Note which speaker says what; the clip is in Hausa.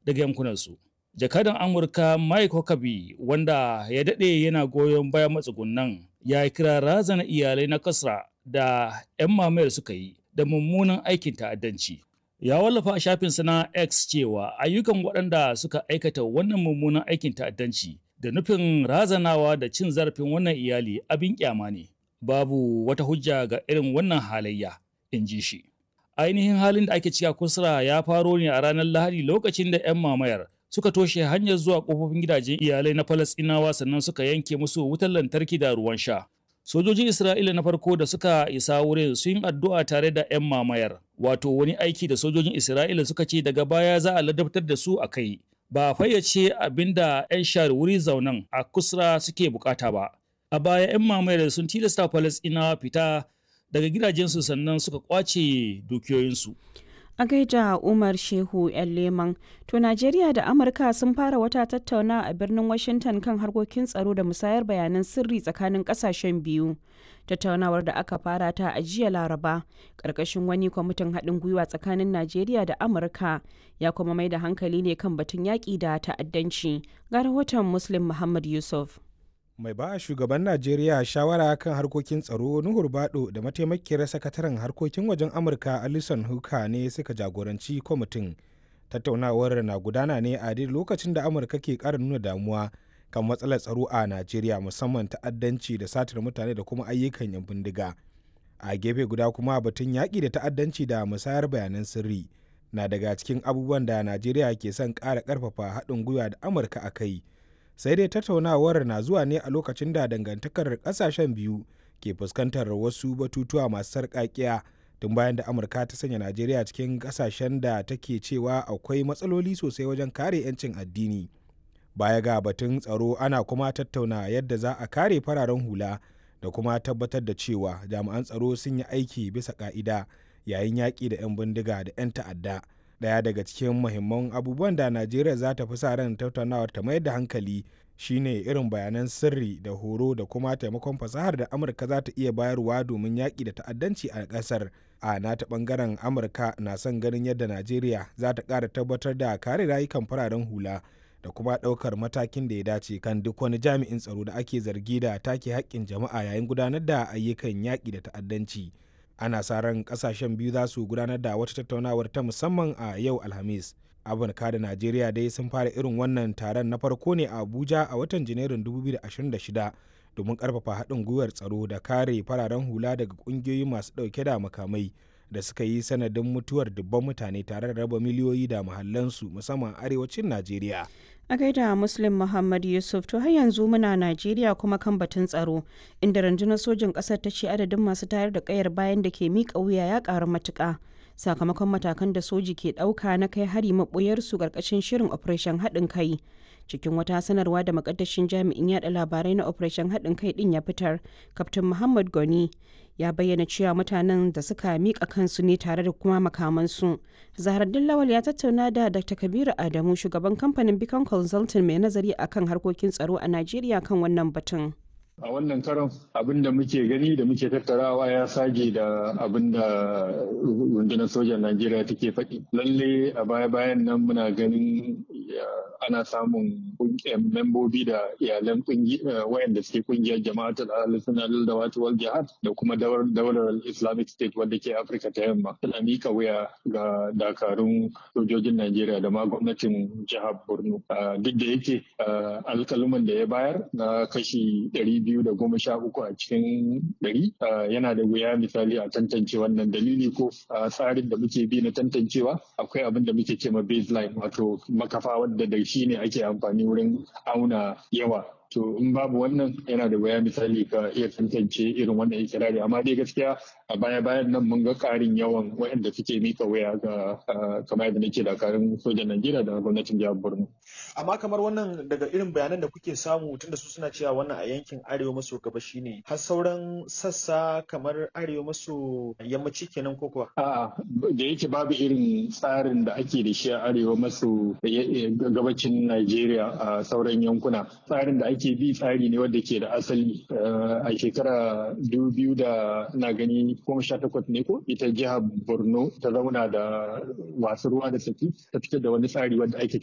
Speaker 1: daga yankunansu. Jakadan Amurka Mike Huckabee wanda ya daɗe yana goyon bayan matsugunan ya kira razana iyalai na kasra da 'yan mamayar suka yi da mummunan aikin ta'addanci. Ya wallafa a shafinsa na X cewa ayyukan waɗanda suka aikata wannan mummunan aikin ta'addanci da nufin razanawa da cin zarafin wannan iyali abin kyama ne. Babu wata hujja ga irin wannan halayya, in ji shi. Ainihin halin da ake cika kusura ya faro ne a ranar Lahadi lokacin da 'yan mamayar suka toshe hanyar zuwa kofofin gidajen iyalai na Falasɗinawa sannan suka yanke musu wutar lantarki da ruwan sha. Sojojin Isra'ila na farko da suka isa wurin sun yi addu'a tare da 'yan mamayar, wato wani aiki da sojojin Isra'ila suka ce daga baya za a ladabtar da su a kai. Ba a fayyace abin da 'yan share wuri zaunan a kusra suke bukata ba. A baya 'yan mamayar sun tilasta Falasɗinawa fita daga gidajensu sannan suka kwace dukiyoyinsu.
Speaker 2: A gaida Umar Shehu 'yan Leman, to Najeriya da Amurka sun fara wata tattauna a birnin Washington kan harkokin tsaro da musayar bayanan sirri tsakanin kasashen biyu. Tattaunawar da aka fara ta a jiya Laraba, ƙarƙashin wani kwamitin haɗin gwiwa tsakanin Najeriya da Amurka ya kuma mai da hankali ne kan batun yaƙi da ta'addanci. Ga rahoton Muslim Muhammad Yusuf.
Speaker 3: mai ba shugaban najeriya shawara kan harkokin tsaro nuhur bado da mataimakiyar sakataren harkokin wajen amurka alison huka ne suka jagoranci kwamitin tattaunawar na gudana ne a daidai lokacin da amurka ke kara nuna damuwa kan matsalar tsaro a najeriya musamman ta'addanci da satar mutane da kuma ayyukan yan bindiga a gefe guda kuma batun yaƙi da ta'addanci da musayar bayanan sirri na daga cikin abubuwan da najeriya ke son ƙara ƙarfafa haɗin gwiwa da amurka a kai sai dai tattaunawar na zuwa ne a lokacin da dangantakar kasashen biyu ke fuskantar wasu batutuwa masu sarƙaƙiya tun bayan da amurka ta sanya najeriya cikin kasashen da take cewa akwai matsaloli sosai wajen kare 'yancin addini baya ga batun tsaro ana kuma tattauna yadda za a kare fararen hula da kuma tabbatar da cewa jami'an tsaro sun yi aiki bisa ka'ida yayin yaƙi da 'yan bindiga da 'yan ta'adda daya daga cikin muhimman abubuwan da najeriya za ta fi sa ran tattaunawar ta mayar da hankali shine irin bayanan sirri da horo da kuma taimakon fasahar da amurka za ta iya bayarwa domin yaƙi da ta'addanci a ƙasar a nata ɓangaren amurka na son ganin yadda najeriya za ta ƙara tabbatar da kare rayukan fararen hula da kuma ɗaukar matakin da ya dace kan duk wani jami'in tsaro da ake zargi da take haƙƙin jama'a yayin gudanar da ayyukan yaƙi da ta'addanci ana sa ran kasashen biyu za su gudanar da wata tattaunawar ta musamman a yau alhamis amurka da najeriya dai sun fara irin wannan taron na farko ne a abuja a watan janairun 2026 domin karfafa haɗin gwiwar tsaro da kare fararen hula daga ƙungiyoyi masu ɗauke da makamai da suka yi sanadin mutuwar dubban mutane tare da raba miliyoyi da mahallansu musamman arewacin najeriya
Speaker 2: a gaida muslim muhammad yusuf to har yanzu muna najeriya kuma kan batun tsaro inda rundunar sojin ƙasar ta ce adadin masu tayar da kayar bayan da ke miƙa wuya ya ƙaru matuƙa sakamakon matakan da soji ke ɗauka na kai hari maɓoyarsu ƙarƙashin shirin operation haɗin kai cikin wata sanarwa da makaddashin jami'in yada labarai na operation haɗin kai ɗin ya fitar kaftin muhammad goni ya bayyana cewa mutanen da suka miƙa kansu ne tare da kuma makamansu zaharaddin lawal ya tattauna da dr kabiru adamu shugaban kamfanin beacon consulting mai nazari akan harkokin tsaro a najeriya kan wannan batun
Speaker 4: a wannan karon abin da muke gani da muke tattarawa ya sage da abin da rundunar sojan najeriya take faɗi lalle a baya bayan nan muna ganin ana samun membobi da iyalan wayanda suke kungiyar jama'atul al-sunnah da wal jihad da kuma daular islamic state wadda ke afirka ta yamma tana mika wuya ga dakarun sojojin najeriya da ma gwamnatin jihar borno duk da yake alkaluman da ya bayar na kashi ɗari biyu da goma sha uku a cikin ɗari yana da wuya misali a tantance wannan dalili ko tsarin da muke bi na tantancewa akwai abin da muke cema baseline wato makafa wadda da shi ne ake amfani wurin auna yawa to in babu wannan yana da wuya misali ka iya tantance irin wannan ikirari amma dai gaskiya a baya bayan nan mun ga karin yawan waɗanda suke mika waya ga kamar yadda nake dakarun sojan Najeriya da gwamnatin jihar Borno.
Speaker 5: Amma kamar wannan daga irin bayanan da kuke samu tunda su suna cewa wannan a yankin arewa maso gabashi ne har sauran sassa kamar arewa maso yammaci kenan ko kuwa?
Speaker 4: A'a da yake babu irin tsarin da ake da shi a arewa maso gabacin Najeriya a sauran yankuna tsarin da ake bi tsari ne wanda ke da asali a shekara dubu da na gani goma sha takwas ne ko ita jihar borno ta zauna da wasu ruwa da saki ta fitar da wani tsari wanda ake